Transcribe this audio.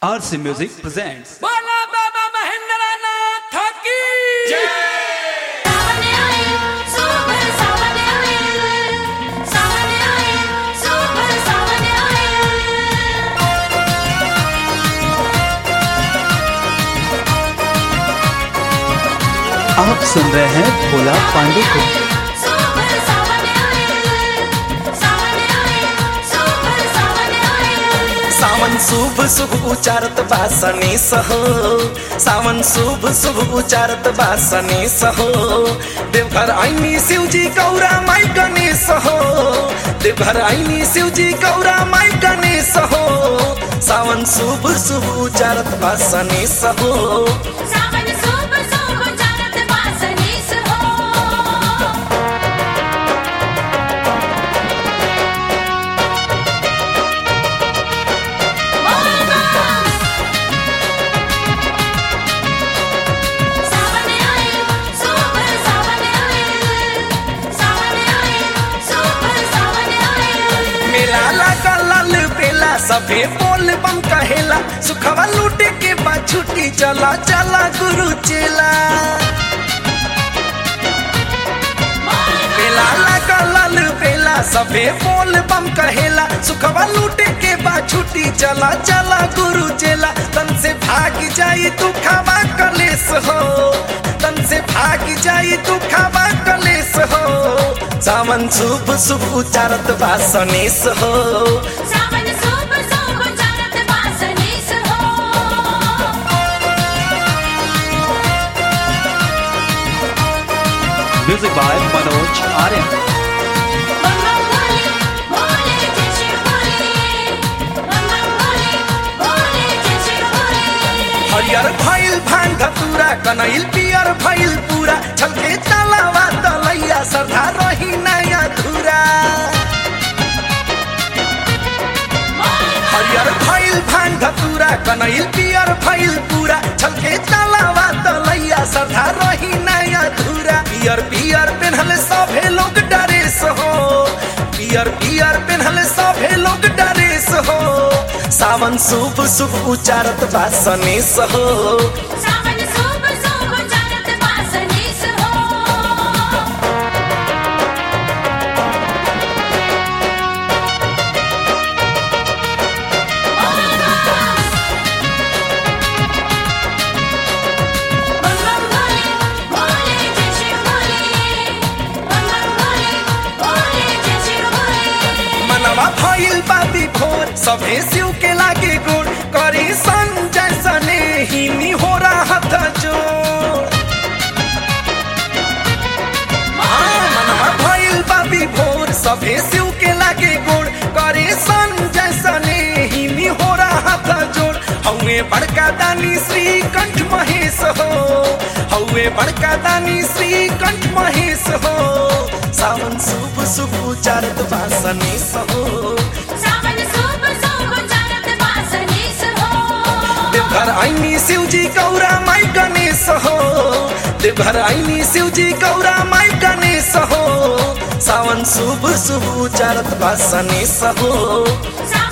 RC Music presents बोला बाबा महेंद्र नाथ की सावन आए सुपर सावन आए सावन आए सुपर सावन आए आप सुन रहे हैं भोला पांडे को सुपर सावन आए सावन आए सुपर सावन आए सावन शुभ शुभ उचारत बासनी सहो सावन शुभ शुभ उचारत बासनी सहो देवघर आईनी शिवजी गौरा माई गणेश हो देवघर आईनी शिवजी गौरा माई गणेश हो सावन शुभ शुभ उचारत बासनी सहो सावन सुपर सुपर जानत बासनीस हो सावन आए सुपर सावन आए सावन आए सुपर सावन आए मेला लगा लाल बेला सभे बोल बम कहेला सुखवा लूटे के बाद छुट्टी चला चला गुरु चेला बेला लगा लाल बेला सभे बोल बम कहेला सुखवा लूटे के बाद छुट्टी चला चला गुरु चेला तन से भाग जाई तू खावा कलेस हो तन से भाग जाई तू खावा कलेस हो सावन शुभ शुभ उचारत बासनेस हो सावन सुपर सुपर जानत बासनीस हो म्यूजिक बाय मनोज आर्यन मम्मा बोले बोले जैसे बोले मम्मा बोले बोले जैसे बोले हरियर भइल भांग धतूरा कनैल पियर भइल पूरा छलके तलावा तलैया सरधा रही नया धुरा हरियर भइल भांग धतूरा कनैल पियर भइल पूरा छलके तलावा तलैया सरधा रही नया धुरा पियर पियर पेन्हल सभे लोग डरेस हो पियर पियर पेन्हल सभे लोग डरेस हो सावन शुभ शुभ उचारत बासनेस हो सावन सुपर सुपर जानत बासनीस हो मम्मा बोले बोले जैसे बोले मम्मा बोले बोले जैसे बोले मनवा भइल बाबी भोर सभे शिव के लागे गोड़ करी संजय सने ही हो हथ जोड़ हाँ, मनवा भइल बाबी भोर सभे शिव के लागे गोड़ करे संजय सने ही हो हथ जोड़ हौवे बड़का दानी श्री कंठ महेश हो हौवे बड़का दानी श्री कंठ महेश हो सावन शुभ शुभ उचारत बासने हो सावन सुपर सुपर जानत बासनीस हो देवघर आईनी शिवजी गौरा माई गणेश हो देवघर आईनी शिवजी गौरा माई गणेश हो सावन शुभ शुभ उचारत बासने हो सावन